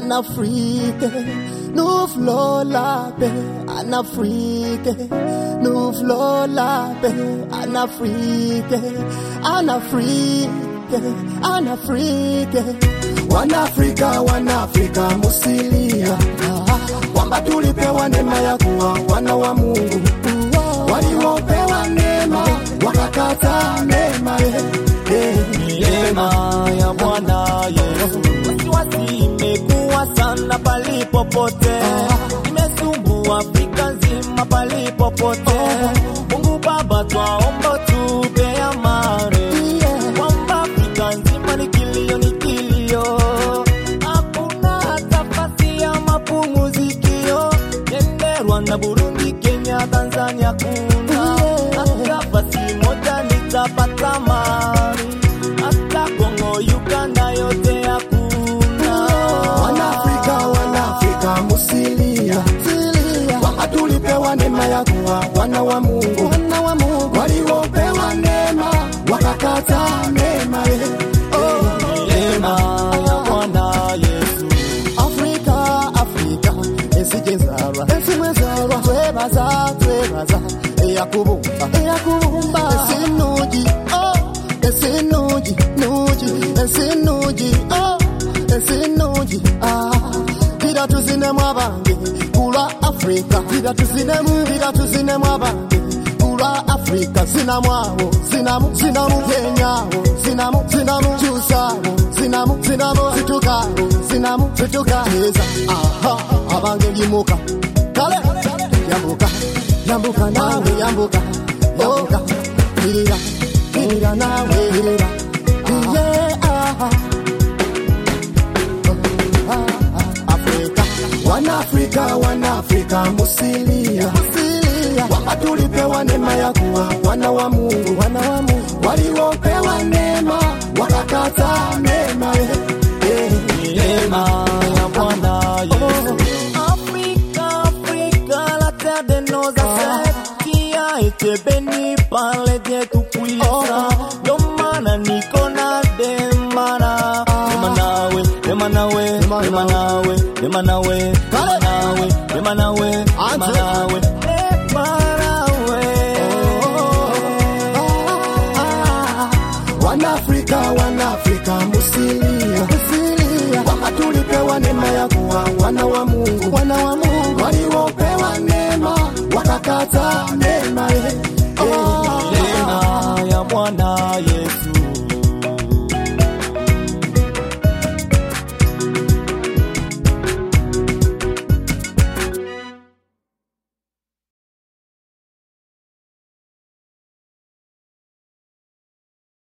en Afrique. Nous v'là la paix en Afrique. Nous v'là la paix en Afrique. En Afrique, en Afrique. Wanafrika, Wanafrika musilia kwamba tulipewa neema ya kuwa wana wa Mungu waliopewa neema wakakata neema eh, eh. Neema ya Bwana Yesu, wasiwasi imekuwa sana palipopote, imesumbua Afrika nzima palipopote. Mungu Baba, twaomba tupe amani, kwamba Afrika nzima ni kilio, ni kilio, hakuna hata nafasi ya mapumzikio. Nende Rwanda, Burundi, Kenya, Tanzania kuna hata nafasi moja nitapata amani hata Kongo, Uganda yote hakuna. Wanafrika, Wanafrika musilia kwamba tulipewa neema ya kuwa wana wa Mungu waliopewa neema wakakata neema eh, eh. Neema ya Bwana Yesu, Afrika, Afrika, esijenzarwa, esimwezarwa, twebaza, twebaza, eyakubumba, eyakubumba, esinuji, oh, esinuji, nuji, esinuji, oh, esinuji, ah, tira tuzinemu abange, kulwa Afrika, tira tuzinemu, tira tuzinemu abange, kulwa Afrika, zinamwawo, zinamu, zinamu, yenyawo, zinamu, zinamu, kyusawo, zinamu, zinamu, zitukawo, zinamu, zitukaheza, aha, abange limuka, kale, yambuka, yambuka nawe, yambuka, yambuka, kirira, kirira nawe, kirira, yeah, aha. Afrika, Wanafrika, Wanafrika musilia, kwamba tulipewa neema ya kuwa wana wa Mungu, wana wa Mungu waliopewa neema wakakata neema eh, eh. neema ya Bwana Yesu. Afrika, Afrika, la terre de nos ancêtres qui a été bénie par les dieux tout-puissants. Ndio maana niko na demana, demanawe, demanawe, demanawe, demanawe, demanawe, demanawe, demanawe, demanawe. Wanafrika, Wanafrika musilia, kwamba tulipewa neema ya kuwa wana wa Mungu, wana wa Mungu waliopewa neema wakakata neema eh,